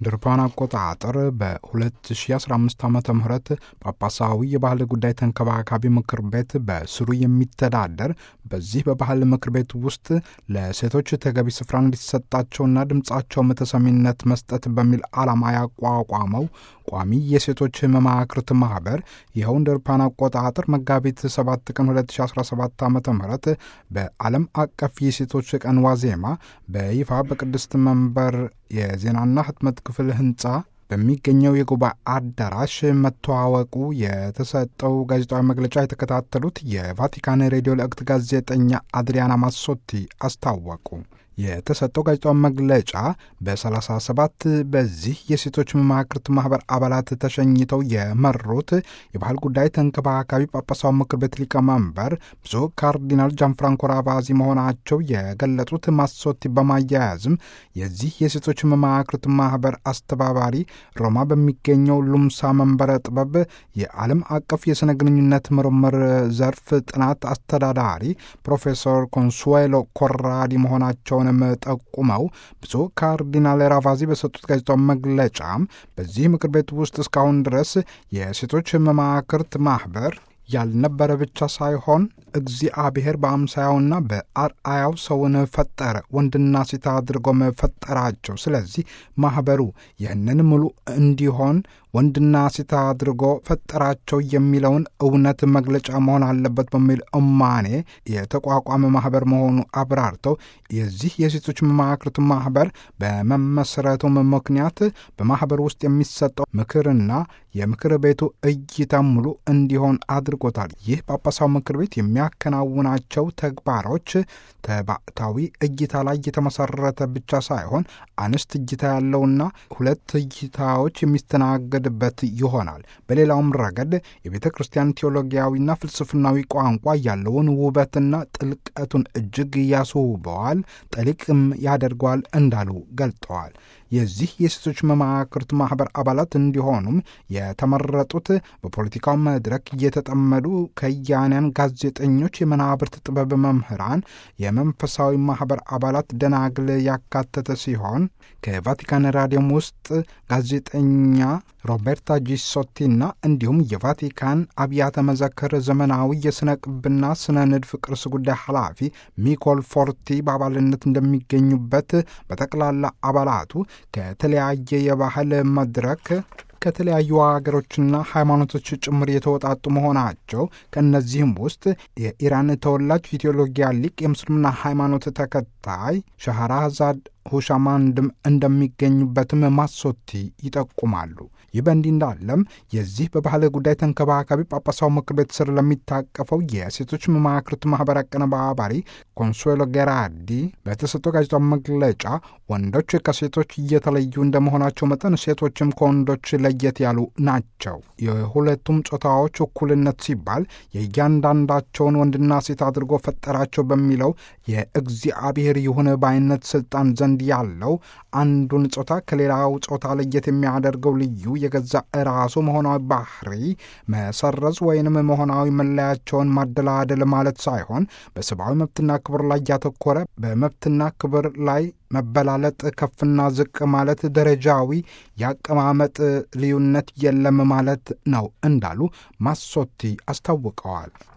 እንደ አውሮፓውያን አቆጣጠር በ2015 ዓ ም ጳጳሳዊ የባህል ጉዳይ ተንከባካቢ ምክር ቤት በስሩ የሚተዳደር በዚህ በባህል ምክር ቤት ውስጥ ለሴቶች ተገቢ ስፍራ እንዲሰጣቸውና ድምፃቸውም ተሰሚነት መስጠት በሚል ዓላማ ያቋቋመው ቋሚ የሴቶች መማክርት ማህበር ይኸው እንደ አውሮፓውያን አቆጣጠር መጋቢት 7 ቀን 2017 ዓ ም በዓለም አቀፍ የሴቶች ቀን ዋዜማ በይፋ በቅድስት መንበር የዜናና ህትመት ክፍል ህንፃ በሚገኘው የጉባኤ አዳራሽ መተዋወቁ የተሰጠው ጋዜጣዊ መግለጫ የተከታተሉት የቫቲካን ሬዲዮ ለእክት ጋዜጠኛ አድሪያና ማሶቲ አስታወቁ። የተሰጠው ጋዜጣዊ መግለጫ በ37 በዚህ የሴቶች መማክርት ማህበር አባላት ተሸኝተው የመሩት የባህል ጉዳይ ተንከባካቢ ጳጳሳዊ ምክር ቤት ሊቀመንበር ብፁዕ ካርዲናል ጃንፍራንኮ ራቫዚ መሆናቸው የገለጹት ማሶቲ በማያያዝም የዚህ የሴቶች መማክርት ማህበር አስተባባሪ ሮማ በሚገኘው ሉምሳ መንበረ ጥበብ የዓለም አቀፍ የሥነ ግንኙነት ምርምር ዘርፍ ጥናት አስተዳዳሪ ፕሮፌሰር ኮንሱዌሎ ኮራዲ መሆናቸውን ጠቁመው ብፁዕ ካርዲናል ራቫዚ በሰጡት ጋዜጣዊ መግለጫም በዚህ ምክር ቤት ውስጥ እስካሁን ድረስ የሴቶች መማክርት ማህበር ያልነበረ ብቻ ሳይሆን እግዚአብሔር በአምሳያውና በአርአያው ሰውን ፈጠረ፣ ወንድና ሴት አድርጎም ፈጠራቸው። ስለዚህ ማኅበሩ ይህንን ሙሉ እንዲሆን ወንድና ሴት አድርጎ ፈጠራቸው የሚለውን እውነት መግለጫ መሆን አለበት በሚል እማኔ የተቋቋመ ማኅበር መሆኑ አብራርተው የዚህ የሴቶች መማክርት ማኅበር በመመስረቱም ምክንያት በማኅበር ውስጥ የሚሰጠው ምክርና የምክር ቤቱ እይታ ሙሉ እንዲሆን አድርጎታል። ይህ ጳጳሳዊ ምክር ቤት የሚያከናውናቸው ተግባሮች ተባዕታዊ እይታ ላይ የተመሰረተ ብቻ ሳይሆን አንስት እይታ ያለውና ሁለት እይታዎች የሚስተናገድበት ይሆናል። በሌላውም ረገድ የቤተ ክርስቲያን ቴዎሎጊያዊና ፍልስፍናዊ ቋንቋ ያለውን ውበትና ጥልቀቱን እጅግ ያስውበዋል፣ ጠሊቅም ያደርገዋል እንዳሉ ገልጠዋል። የዚህ የሴቶች መማክርት ማኅበር አባላት እንዲሆኑም የተመረጡት በፖለቲካው መድረክ እየተጠመዱ ከያንያን፣ ጋዜጠኞች፣ የመናብርት ጥበብ መምህራን፣ የመንፈሳዊ ማኅበር አባላት፣ ደናግል ያካተተ ሲሆን ከቫቲካን ራዲዮም ውስጥ ጋዜጠኛ ሮቤርታ ጂሶቲና እንዲሁም የቫቲካን አብያተ መዘክር ዘመናዊ የሥነ ቅብና ሥነ ንድፍ ቅርስ ጉዳይ ኃላፊ ሚኮል ፎርቲ በአባልነት እንደሚገኙበት በጠቅላላ አባላቱ ከተለያየ የባህል መድረክ ከተለያዩ ሀገሮችና ሃይማኖቶች ጭምር የተወጣጡ መሆናቸው ከእነዚህም ውስጥ የኢራን ተወላጅ የቴዎሎጊያ ሊቅ የምስልምና ሃይማኖት ተከታይ ሻህራዛድ ሁሻማንድም እንደሚገኙበትም ማሶቲ ይጠቁማሉ። ይህ በእንዲህ እንዳለም የዚህ በባህል ጉዳይ ተንከባካቢ ጳጳሳዊ ምክር ቤት ስር ለሚታቀፈው የሴቶች መማክርት ማኅበር አቀነባባሪ ኮንሱዌሎ ጌራዲ በተሰጠው ጋዜጣዊ መግለጫ ወንዶች ከሴቶች እየተለዩ እንደመሆናቸው መጠን ሴቶችም ከወንዶች ለየት ያሉ ናቸው። የሁለቱም ጾታዎች እኩልነት ሲባል የእያንዳንዳቸውን ወንድና ሴት አድርጎ ፈጠራቸው በሚለው የእግዚአብሔር ይሁን ባይነት ስልጣን ዘንድ ያለው አንዱን ጾታ ከሌላው ጾታ ለየት የሚያደርገው ልዩ የገዛ ራሱ መሆናዊ ባህሪ መሰረዝ ወይንም መሆናዊ መለያቸውን ማደላደል ማለት ሳይሆን በሰብአዊ መብትና ክብር ላይ ያተኮረ በመብትና ክብር ላይ መበላለጥ፣ ከፍና ዝቅ ማለት፣ ደረጃዊ የአቀማመጥ ልዩነት የለም ማለት ነው እንዳሉ ማሶቲ አስታውቀዋል።